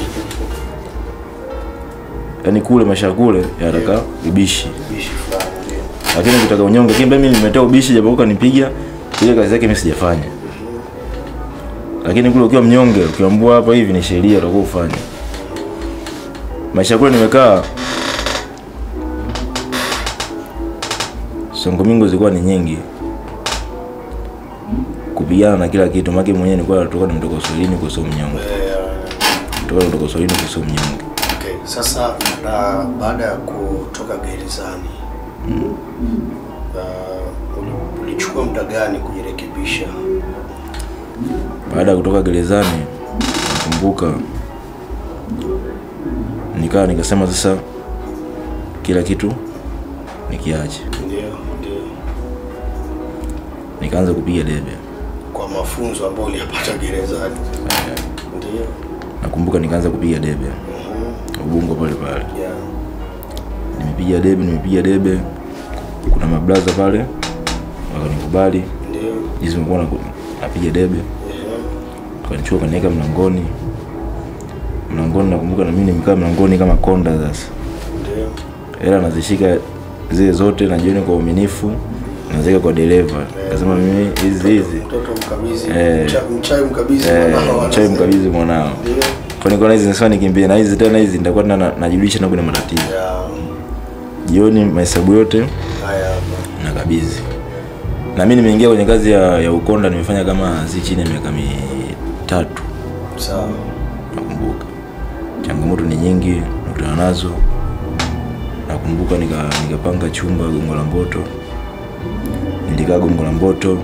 yani kule maisha ya kule yanataka ubishi bishi fulani ndio lakini kutaka unyonge lakini mimi nimetea ubishi japo kanipiga ile kazi yake mimi sijafanya lakini kule ukiwa mnyonge ukiambua hapa hivi ni sheria utakuwa ufanye maisha kule nimekaa songo mingo zilikuwa ni nyingi kupigana na kila kitu maki mwenyewe nilikuwa natoka nimetoka uswahilini kwa sio mnyonge Eh, toka nimetoka uswahilini kwa sio mnyonge okay. Sasa na baada ya kutoka gerezani uh, uli- ulichukua muda gani kujirekebisha? baada ya kutoka gerezani nakumbuka nikaa nikasema sasa kila kitu nikiache Ndio, ndio. nikaanza kupiga debe Kwa mafunzo ambayo uliyapata gerezani. Ndio. nakumbuka nikaanza kupiga debe Mhm. ubungo pale pale Yeah. nimepiga debe nimepiga debe kuna mabraza pale wakanikubali Ndio. jinsi nilikuwa na- napiga debe Yeah. kanichukua kaniweka mlangoni mlangoni nakumbuka na mimi nimekaa mlangoni kama konda sasa Ndio. hela nazishika zile zote na jioni kwa uaminifu naziweka kwa dereva kasema mimi hizi hizi Mtoto mkabidhi, Eh. mcha- mchawi mkabidhi eh, mwanao, mchawi wanasema. mkabidhi mwanao Ndio. kwa nikaona hizi nasema nikimbie na hizi tena hizi nitakuwa tena na- najulisha na kuna matatizo Yeah. jioni mahesabu yote Haya hapa. nakabidhi na mimi nimeingia kwenye kazi ya, ya ukonda nimefanya kama si chini ya miaka mitatu Sawa. nakumbuka changamoto ni nyingi nakutana nazo nakumbuka nika- nikapanga chumba gongo la mboto nilikaa gongo la mboto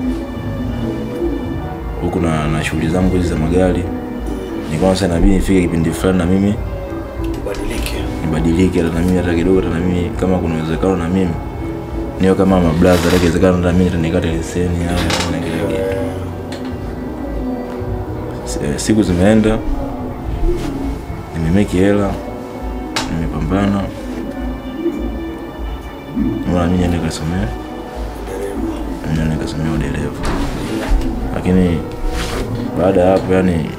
huku na, na shughuli zangu hizi za magari nikaona sasa inabidi nifike kipindi fulani na mimi Ubadilike. nibadilike hata na mimi hata kidogo hata na mimi kama kuna uwezekano na mimi niyo kama mablaza hata ikiwezekana hata mimi nikate leseni au na kile kitu Eh, Eh, siku zimeenda nimemeki hela nimepambana mara mimi niende kasomea dereva. niende kasomea udereva lakini baada ya hapo yani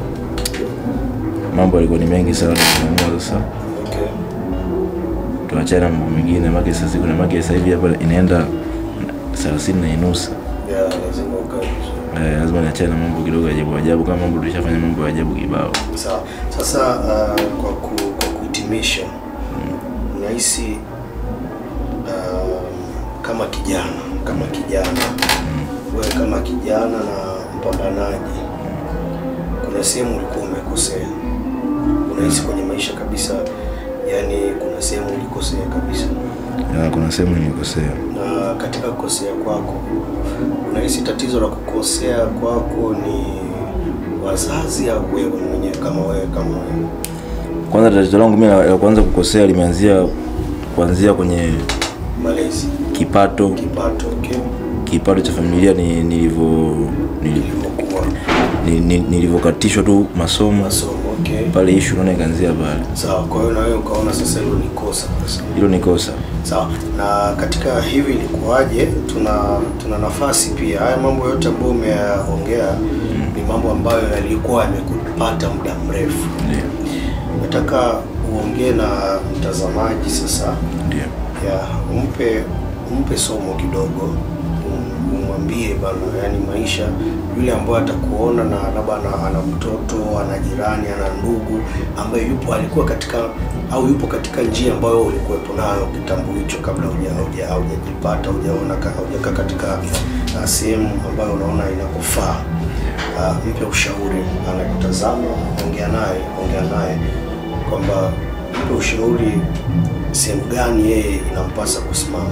mambo yalikuwa ni mengi sana tumeamua sasa Okay. tuachane na mambo mengine maki sasa kuna maki sasa hivi hapa inaenda thelathini na inusa Yeah, lazima ukae vizuri. eh, lazima niachane na mambo kidogo ya ajabu ajabu kama mambo tulishafanya mambo ya ajabu kibao Sawa. Sasa uh, kwa, ku, kwa kuhitimisha unahisi uh, kama kijana kama kijana wewe kama kijana na mpambanaji, kuna kuna sehemu ulikuwa umekosea, unahisi kwenye maisha kabisa, yani kuna sehemu ulikosea kabisa, Ya, kuna sehemu nimekosea. na katika kukosea kwako unahisi tatizo la kukosea kwako ni wazazi au wewe mwenyewe kama wewe kama wewe? Kwanza tatizo langu mimi la la kwanza kukosea limeanzia kuanzia kwenye Malezi, kipato kipato, okay, kipato cha familia ni nilivyo nili- ilivyokuwa ni- ni- nilivyokatishwa tu masomo masomo, okay, pale ishu naona ikaanzia pale. sawa. Kwa hiyo na wewe ukaona sasa hilo ni kosa sasa. Hilo ni kosa. Sawa. Na katika hivi ilikuwaje, tuna tuna nafasi pia, haya mambo yote ambayo umeyaongea ni mambo ambayo yalikuwa yamekupata muda mrefu. Ndio. Nataka uongee na mtazamaji sasa, Ndio. ya umpe umpe somo kidogo, um- umwambie bana, yani maisha, yule ambaye atakuona na labda ana, ana mtoto ana jirani ana ndugu ambaye yupo alikuwa katika au yupo katika njia ambayo ulikuwepo nayo kitambo hicho kabla huja huja haujajipata hujaona ka- haujakaa katika uh, sehemu ambayo unaona inakufaa. Uh, mpe ushauri, anakutazama, ongea naye, ongea naye kwamba mpe ushauri sehemu gani yeye inampasa kusimama,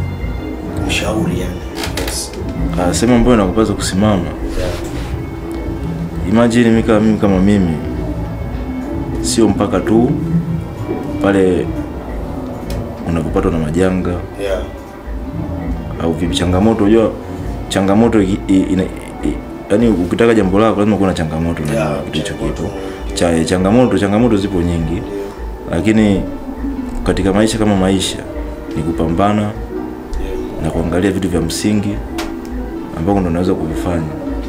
mshauri yani. Yes. Ah, sehemu ambayo nakupasa kusimama. Yeah. Imagine mimi kama mimi kama mimi sio mpaka tu pale unapopatwa na majanga Yeah. au vipi changamoto unajua changamoto i- i- ina, i, yani ukitaka jambo lako lazima kuwe na changamoto na Yeah, kitu hicho changamoto, kitu ndio. cha changamoto changamoto zipo nyingi Ndio. lakini katika maisha kama maisha ni kupambana Yeah. na kuangalia vitu vya msingi ambavyo ndo unaweza kuvifanya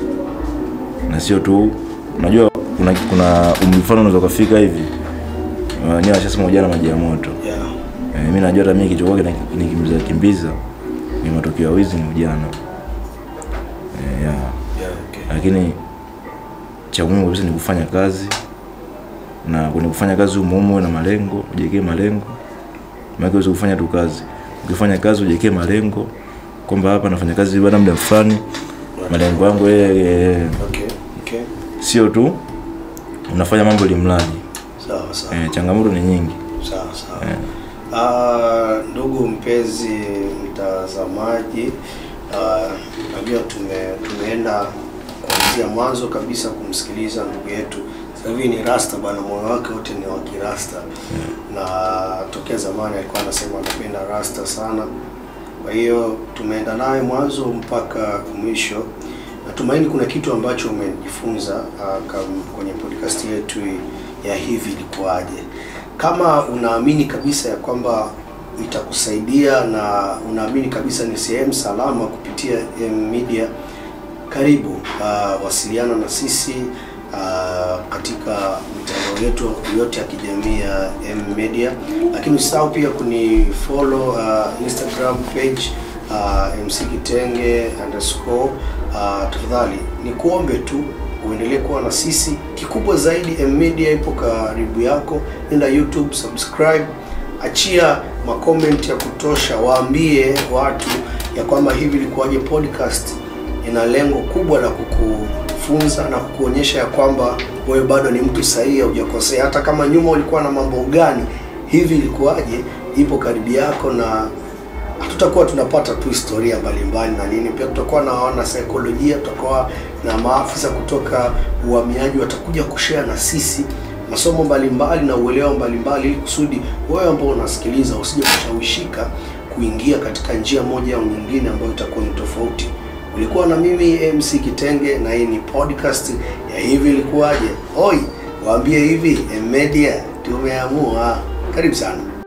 na sio tu unajua kuna kuna umri fulani unaweza ukafika hivi uh, ni washasema ujana maji ya moto Yeah. eh, mimi najua hata mimi kichwa kwake nikimbiza kimbiza ni matokeo ya wizi ni ujana eh, yeah. Yeah, okay. lakini cha muhimu kabisa ni kufanya kazi na kwenye kufanya kazi umuhimu uwe na malengo ujiwekee malengo maana huwezi kufanya tu kazi ukifanya kazi ujiwekee malengo kwamba hapa nafanya kazi baada ya muda fulani malengo yangu yeye Okay. Okay. sio tu unafanya mambo limradi Sawa sawa. eh, changamoto ni nyingi Sawa sawa. Ah, ndugu mpenzi mtazamaji, ah, najua tume tumeenda kuanzia mwanzo kabisa kumsikiliza ndugu yetu. Sasa hivi ni rasta bana, moyo wake wote ni wa kirasta na tokea zamani alikuwa anasema anapenda rasta sana. Kwa hiyo tumeenda naye mwanzo mpaka mwisho. Natumaini kuna kitu ambacho umejifunza uh, kam- kwenye podcast yetu ya hivi ilikuwaje. Kama unaamini kabisa ya kwamba itakusaidia na unaamini kabisa ni sehemu salama kupitia M Media, karibu uh, wasiliana na sisi uh, katika mitandao yetu yote ya kijamii ya M Media, lakini usisahau pia kuni follow uh, Instagram page uh, MC Kitenge underscore uh, tafadhali ni kuombe tu uendelee kuwa na sisi. Kikubwa zaidi, M Media ipo karibu yako, nenda YouTube subscribe, achia makomenti ya kutosha, waambie watu ya kwamba hivi ilikuwaje podcast ina lengo kubwa la kukufunza na kukuonyesha ya kwamba wewe bado ni mtu sahihi, haujakosea. Hata kama nyuma ulikuwa na mambo gani, hivi ilikuwaje, ipo karibu yako, na hatutakuwa tunapata tu historia mbalimbali na nini. Pia tutakuwa na wana saikolojia, tutakuwa na maafisa kutoka uhamiaji watakuja kushare na sisi masomo mbalimbali na uelewa mbalimbali, ili kusudi wewe ambao unasikiliza usije kushawishika kuingia katika njia moja au nyingine ambayo itakuwa ni tofauti. Ulikuwa na mimi MC Kitenge na hii ni podcast ya hivi ilikuwaje. Oi, waambie hivi M Media tumeamua. Karibu sana.